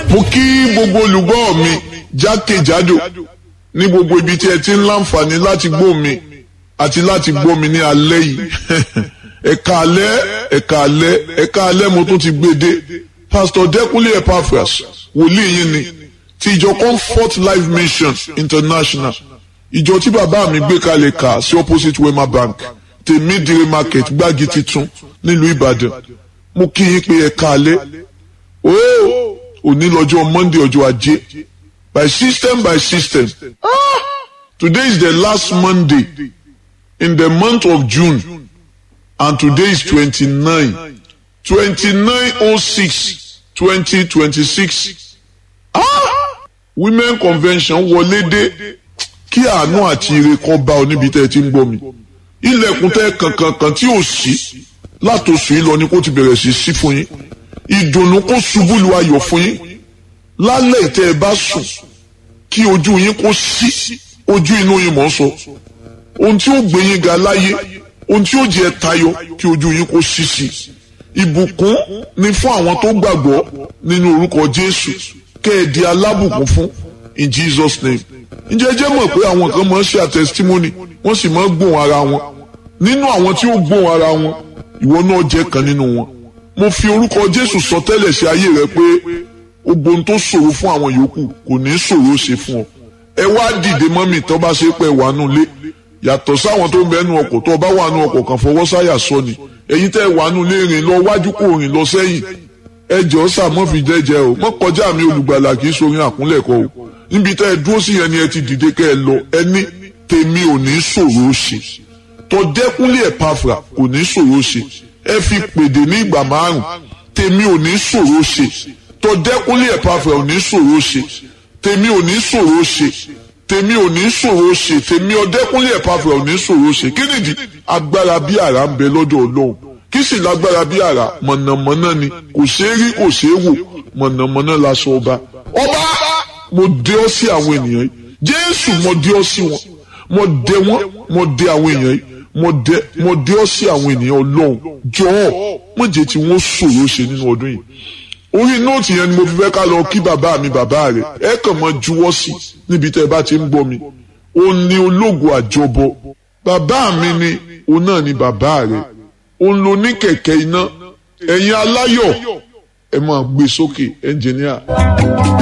mo kí gbogbo olùgbọ́ mi jákèjádò ní gbogbo ibi tí ẹ ti ń láǹfààní láti gbọ́ mi àti láti gbọ́ mi ní alẹ́ yìí ẹ̀ka alẹ́ ẹ̀ka alẹ́ ẹ̀ka alẹ́ mo tún ti gbé dé pastor Dẹ́kunlé Epaphras wòlíì yín ni ti ìjọ Comfort Life Mission International ìjọ tí bàbá mi gbé kalẹ̀ kà sí opposite Wema Bank tèmídìrí market gbági titun nílùú Ìbàdàn mo kí yín pé ẹ̀ka alẹ́ ooo òní lọ́jọ́ Monday ọjọ́ ajé by system by system ah today is the last Monday in the month of June and today is twenty-nine twenty-nine oh six twenty twenty-six ah women convention wọlé dé kí àánú àti ire kan bá ọ níbi tẹ́ ẹ ti ń gbọ́ mi ilẹ̀kùn tẹ́ kankankan tí ò sí látòsù yìí lọ ni kó ti bẹ̀rẹ̀ sí sí fún yín ìdùnnú kó ṣubú lu ayọ̀ fún yín lálẹ́ ìtẹ́ ẹ bá sùn kí ojú yín kó sí ojú inú yín mọ̀ ń sọ ohun tí ó gbé yín ga láyé ohun tí ó jẹ́ tayọ kí ojú yín kó sí sí ìbùkún ni fún àwọn tó gbàgbọ́ nínú orúkọ Jésù kẹ́ ẹ di alábùkún fún in Jesus name ǹjẹ́ jẹ́ mọ̀ pé àwọn kan máa ń ṣe àtẹsítímọ́nì wọ́n sì máa ń gbóhùn ara wọn nínú àwọn tí ó gbóhùn ara wọn ìwọ náà jẹ́ kan nínú wọn mo fi orúkọ Jésù sọ tẹ́lẹ̀ sí ayé rẹ pé gbogbo ohun tó ṣòro fún àwọn yòókù kò ní ṣòro ṣe fún ọ ẹ wá dìde mọ́mì tó bá ṣe pé wà nù lé yàtọ̀ sáwọn tó ń bẹ nu ọkọ̀ tó bá wà nù ọkọ̀ kan fọwọ́ sáyà sọ ni ẹ̀yin tẹ́ wà nù lé rìn lọ wájú kò rìn lọ sẹ́yìn ẹ jọ sàmọ́ fi jẹ́jẹ́ o mọ́ kọjá mi olùgbàlà kì í sorin àkúnlẹ̀kọ o níbi tẹ́ ẹ dúró sí yẹn ni ẹ ti dìde kẹ́ ẹ lọ ẹ ní tèmi ò ní ṣòro ṣe tọ́dẹ́kúnlé Ẹ̀páfùrà kò ní ṣòro ṣe ẹ fi pèdè ní ìgbà márùn tèmi ò ní ṣòro ṣe tọ́dẹ́kúnlé Ẹ̀páfùrà ò ní ṣòro ṣe tèmi ò ní ṣòro ṣe tèmi ò ní ṣòro ṣe tèmi ọdẹ́kúnlé Ẹ̀páfùrà ò ní ṣòro ṣe kí nìdí agbára bí àrá ń bẹ lọ́dọ̀ Ọlọ́run kí sì lágbára bí àrá mọ̀nàmọ́ná ni kò ṣeé rí kò ṣeé wò mọ̀nàmọ́ná laṣọ ọba ọba mo dé ọ sí àwọn ènìyàn yìí Jésù mo dé ọ sí wọn mo dé wọn mo dé àwọn èèyàn yìí mo dé mo dé ọ sí àwọn ènìyàn Ọlọ́run jọ̀ọ́ mo jẹ́ tí wọ́n ṣòro ṣe nínú ọdún yìí orí nóòtì yẹn ni mo fi fẹ́ ká lọ kí bàbá mi bàbá rẹ̀ ẹ kàn mọ́ juwọ́ sí níbi tẹ́ ẹ bá ti ń gbọ́ mi ó ní ológo àjọbọ bàbá mi ni òun náà ni bàbá rẹ̀ òun ló ní kẹ̀kẹ́ iná ẹ̀yin aláyọ̀ ẹ máa gbé sókè ẹnjìníà.